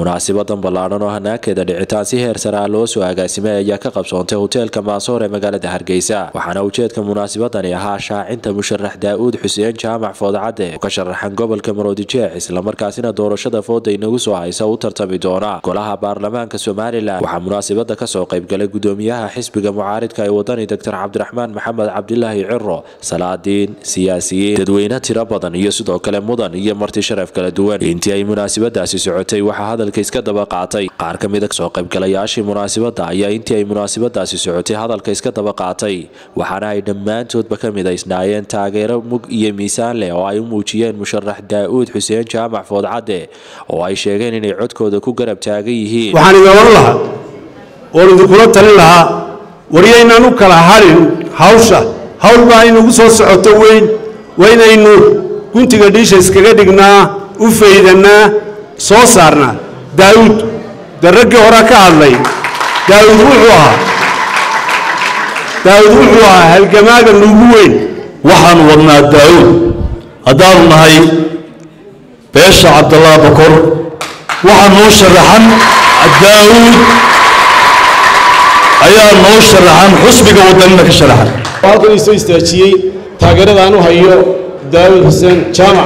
munaasibadan ballaadhan oo hanaankeeda dhicitaan si heer sare ah loo soo agaasimay ayaa ka qabsoontay hoteelka maasoor ee magaalada hargeysa waxaana ujeedka munaasibadani ahaa shaacinta musharax daa'uud xuseen jaamac foodcadde oo ka sharaxan gobolka maroodijeex islamarkaasina doorashada fooda inagu soo haysa u tartami doona golaha baarlamaanka somalilan waxaa munaasibada kasoo qaybgalay gudoomiyaha xisbiga mucaaridka ee wadani doctor cabdiraxmaan maxamed cabdilaahi ciro salaadiin siyaasiyiin dadweyne tiro badan iyo sidoo kale mudan iyo marti sharaf kala duwan intii ay munaasibadaasi socotay waxaa hadalka iska daba qaatay qaar ka mid a soo qaybgalayaashii munaasibada ayaa intii ay munaasibadaasi socotay hadalka iska daba qaatay waxaana ay dhammaantoodba ka midaysnaayeen taageero mug iyo miisaan leh oo ay u muujiyeen musharax daa'uud xuseen jaamac foodcadde oo ay sheegeen inay codkooda ku garab taagan yihiin waxaan idin oran lahaa oon idinkula talin lahaa waryaynaan u kala harin hawsha hawl baa inagu soo socoto weyn waa inaynu guntiga dhiisha iskaga dhignaa u faydannaa soo saarnaa daa'uud dee raggii horaa ka hadlay daa'uud wuxuu ahaa daa'uud wuxuu ahaa halgamaaga nuugu weyn waxaan wadnaa daa'uud haddaanu nahay beesha cabdallah bakor waxaa noo sharaxan daa'uud ayaa noo sharaxan xusbiga wadanina ka sharaxan halkan ii soo istaajiyey taageeradaan u hayo daawud xuseen jaamac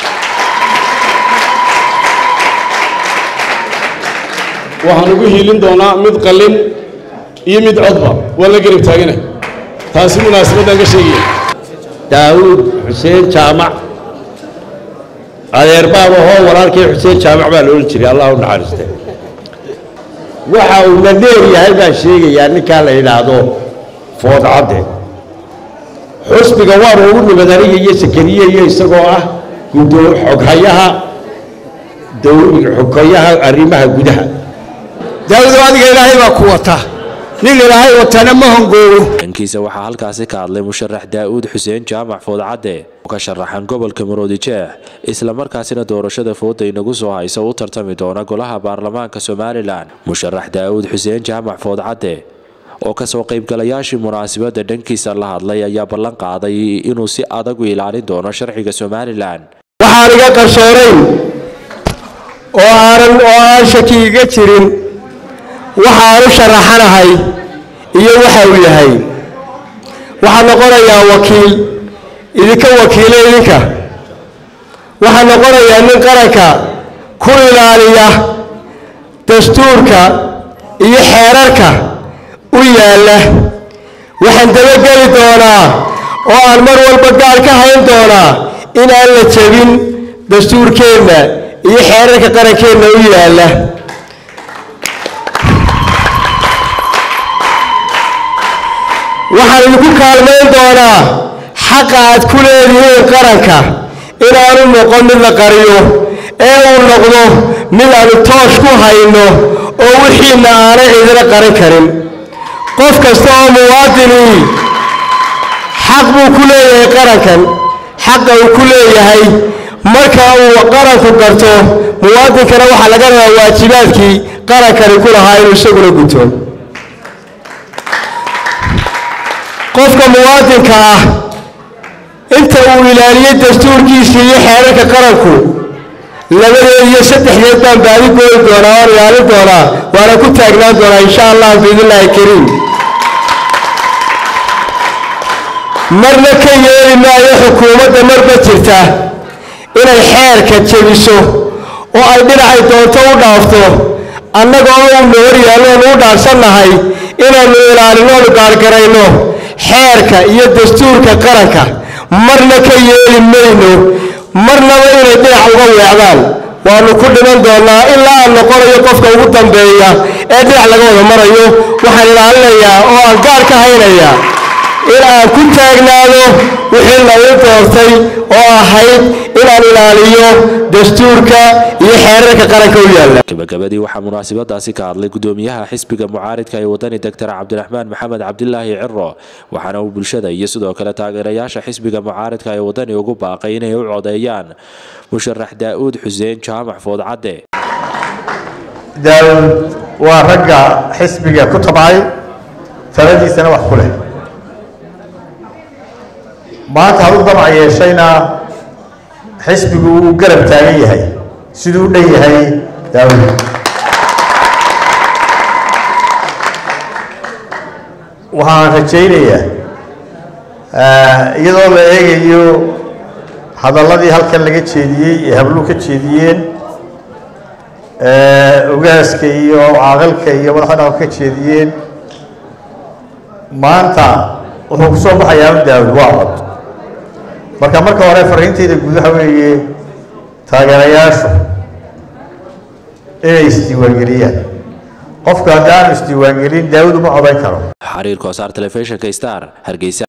waxaan ugu hiilin doonaa mid qallin iyo mid codba waa la garab taaganay taasi munaasabadaan ka sheegaya daawuud xuseen jaamac adeer baaba hoo walaalkii xuseen jaamac baa la odhan jiray allah u naxariiste waxa uu na dheer yahay baan sheegayaa ninkaa la yidhaahdo foodcadde xusbiga waanu ugu nimid aniga iyo sakariye iyo isagoo ah gudo xoghayaha xoghayaha arrimaha gudaha daawudo adiga ilaahay baa ku wata nin ilaahay watana ma hongoogo dhankiisa waxaa halkaasi ka hadlay musharax daa'uud xuseen jaamac foodcadde oo ka sharaxan gobolka maroodijeex islamarkaasina doorashada fooda inagu soo haysa u tartami doona golaha baarlamaanka somalilan musharax daa'uud xuseen jaamac foodcadde oo kasoo qaybgalayaashii munaasibada dhankiisa la hadlay ayaa ballan qaaday inuu si adag u ilaalin doono sharciga somalilan waxaan iga qarsoonayn oo aanan oo aan shaki iga jirin waxaan u sharaxanahay iyo waxa uu yahay waxaan noqonayaa wakiil idinka wakiilo idinka waxaan noqonayaa nin qaranka ku ilaaliya dastuurka iyo xeerarka u yaalla waxaan dabageli doonaa oo aan mar walba gaal ka hayn doonaa in aan la jebin dastuurkeenna iyo xeerarka qarankeenna u yaalla waxaan idinku kaalmayn doonaa xaqa aad ku leedihiin qaranka inaanu noqon mid la qariyo ee uu noqdo mid aanu toosh ku hayno oo wixiina aanay cidina qarin karin qof kasta oo muwaadinii xaq buu ku leeyahay qarankan xaqa uu ku leeyahay marka uu qaranku garto muwaadinkana waxaa laga rabaa waajibaadkii qarankani ku lahaa inuu isaguna guto qofka muwaadinka ah inta uu ilaaliyey dastuurkiisii iyo xeerarka qaranku labadeed iyo saddexdeed baan baadi gooyi doonaa waan ilaalin doonaa waana ku taagnaan doonaa insha allah biidnillaahi kariim marna ka yeeli maayo xukuumadda marba jirta inay xeerka jebiso oo ay dhinacay doonto u dhaafto annagoo uuna hor yaalloonu u dhaarsannahay inaannu ilaalinoonu gaargarayno xeerka iyo dastuurka qaranka marna ka yeeli mayno marnaba inay dhinac uga weecdaan waannu ku dhiman doonnaa ilaa aan noqonayo qofka ugu dambeeya ee dhinac laga wada marayo waxaan ilaalinayaa oo aan gaar ka haynayaa in aan ku taagnaado wixii lagu doortay oo ahayd inaan ilaaliyo dastuurka iyo xeerarka qaranka u yaalla gabagabadii waxaa munaasibadaasi ka hadlay gudoomiyaha xisbiga mucaaridka ee wadani doctor cabdiraxmaan maxamed cabdilaahi ciro waxaana uu bulshada iyo sidoo kale taageerayaasha xisbiga mucaaridka ee wadani ugu baaqay inay u codeeyaan musharax daa'uud xuseen jaamac foodcadde daawud waa ragga xisbiga ku tabcay taladiisana wax ku leh maanta hadu damac yeeshayna xisbigu wuu garab taagan yahay siduu u dhan yahay daawud waxaan rajaynayaa iyadoo la eegayo hadalladii halkan laga jeediyey ee habluhu ka jeediyeen ogaaska iyo caaqilka iyo madaxda dhaqanka ka jeediyeen maanta wuxuu ku soo baxayaa u daawud waa cod marka marka hore fariinteyda guud waxa weeye taageerayaashu inay isdiiwaangeliyaan qofku haddaanu isdiiwaangelin daawud uma codayn karo xariir koosaar telefishinka star hargeysa